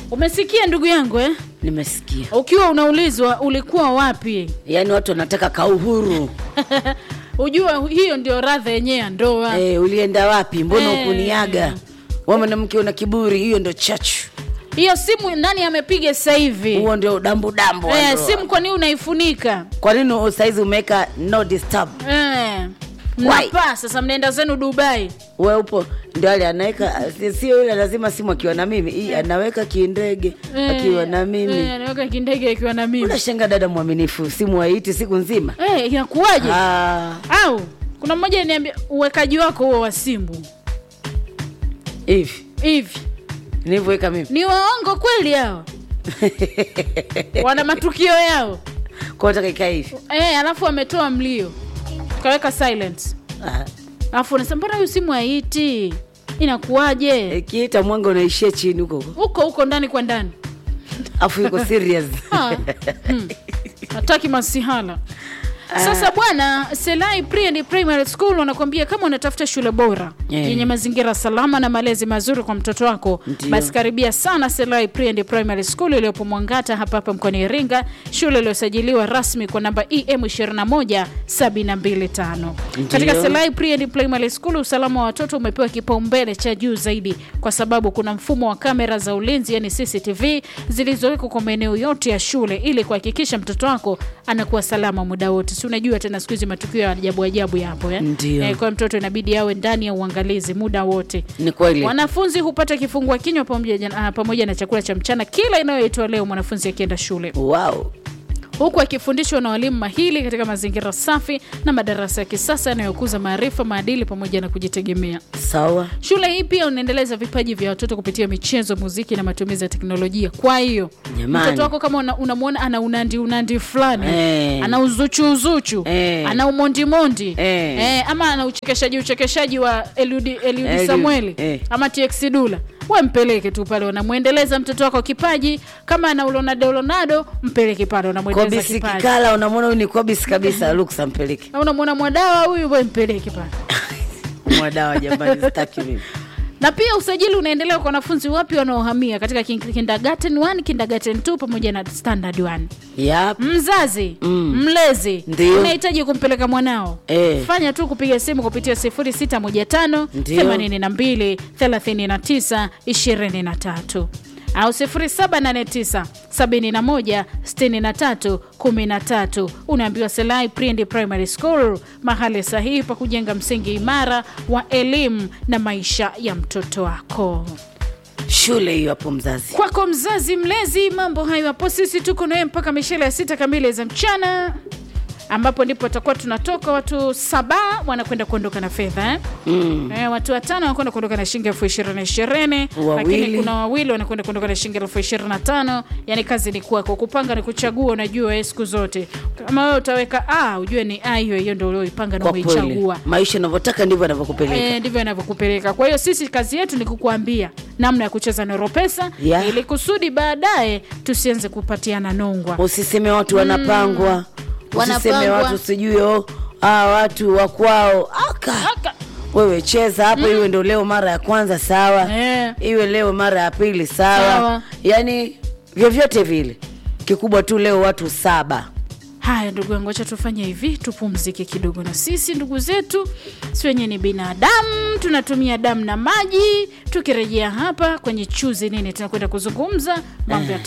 umesikia ndugu yangu eh? nimesikia ukiwa unaulizwa ulikuwa wapi yaani watu wanataka kauhuru ujua hiyo ndio radha yenyewe ya ndoa eh, ulienda wapi mbona Eh. ukuniaga we mwanamke una kiburi hiyo ndo chachu hiyo simu nani amepiga sasa hivi huo ndio dambudambu wa eh, ndoa. simu kwa nini unaifunika kwa nini saizi umeweka no disturb eh. mnapaa sasa mnaenda zenu dubai we upo ndio ale anaweka si- sio yule lazima simu akiwa na mimi hii anaweka kindege Eh, akiwa na mimi eh, anaweka kindege akiwa na mimi unashenga dada mwaminifu simu haiti siku nzima eh, inakuwaje Ah, au kuna mmoja niambia uwekaji wako huo wa simu hivi hivi nilivyoweka mimi ni waongo kweli hao wana matukio yao kwa nataka ikae hivi eh, alafu wametoa mlio kaweka silence Ah, alafu unasema mbona huyu simu haiti inakuwaje ikiita mwanga unaishia chini huko huko huko huko ndani kwa ndani afu yuko serious Ah, hmm. hataki masihala sasa bwana selai pre and primary school wanakuambia kama unatafuta shule bora Eh. yenye mazingira salama na malezi mazuri kwa mtoto wako Ndio. basi karibia sana selai pre and primary school iliyopo mwangata hapa hapa mkoani iringa shule iliyosajiliwa rasmi kwa namba em 21725 katika selai pre and primary school usalama wa watoto umepewa kipaumbele cha juu zaidi kwa sababu kuna mfumo wa kamera za ulinzi yani cctv zilizowekwa kwa maeneo yote ya shule ili kuhakikisha mtoto wako anakuwa salama muda wote si unajua tena siku hizi matukio ya ajabu ajabu yapo eh? Ndio. Eh, kwa mtoto inabidi awe ndani ya uangalizi muda wote ni kweli wanafunzi hupata kifungua kinywa pamoja, ah, pamoja na chakula cha mchana kila inayoitwa leo mwanafunzi akienda shule wow huku akifundishwa na walimu mahili katika mazingira safi na madarasa ya kisasa yanayokuza maarifa maadili pamoja na kujitegemea sawa shule hii pia unaendeleza vipaji vya watoto kupitia michezo muziki na matumizi ya teknolojia kwa hiyo Jamani. mtoto wako kama una- unamwona ana unandi unandi fulani Eh. ana uzuchu uzuchu Eh. ana umondimondi Eh. Eh, ama ana uchekeshaji uchekeshaji wa eliudi, eliudi Eliud, samueli eh. ama tx dula we mpeleke tu pale unamwendeleza mtoto wako kipaji kama ana ulonado ulonado mpeleke pale unamwendeleza kobisi kipaji kikala unamwona huyu ni kobisi kabisa luksa mpeleke na unamwona mwadawa huyu we mpeleke pale mwadawa jamani sitaki mimi na pia usajili unaendelea kwa wanafunzi wapya wanaohamia katika kin- kindergarten 1 kindergarten 2 pamoja na standard 1 yap mzazi Mm. mlezi Ndio. unahitaji kumpeleka mwanao Eh. fanya tu kupiga simu kupitia 0615 Ndio. 82 39 23 au 0789 71 63 13 unaambiwa selai Pre and primary school mahali sahihi pa kujenga msingi imara wa elimu na maisha ya mtoto wako shule hiyo hapo mzazi kwako mzazi mlezi mambo hayo hapo sisi tuko nawe mpaka mishele ya sita kamili za mchana ambapo ndipo tutakuwa tunatoka watu saba wanakwenda kuondoka na fedha eh? mm. Eh, watu watano wanakwenda kuondoka na shilingi elfu ishirini ishirini Wawili. lakini kuna wawili wanakwenda kuondoka na shilingi elfu ishirini na tano yani kazi ni kwako kupanga ni kuchagua unajua eh, siku zote kama wewe utaweka a ujue ni a hiyo hiyo ndo ulioipanga na kwa kweli umeichagua maisha unavyotaka ndivyo anavyokupeleka Eh, ndivyo inavyokupeleka kwa hiyo sisi kazi yetu ni kukuambia namna ya kucheza noropesa Yeah. ili kusudi baadaye tusianze kupatiana nongwa usiseme watu wanapangwa usiseme Wanapangwa. watu sijui oh, ah, watu wakwao aka Aka. wewe cheza hapo iwe ndo leo mara ya kwanza sawa Eh. iwe leo mara ya pili sawa, Sawa. yaani vyovyote vile kikubwa tu leo watu saba haya ndugu yangu acha tufanye hivi tupumzike kidogo na sisi ndugu zetu si wenye ni binadamu tunatumia damu na maji tukirejea hapa kwenye chuzi nini tunakwenda kuzungumza mambo ya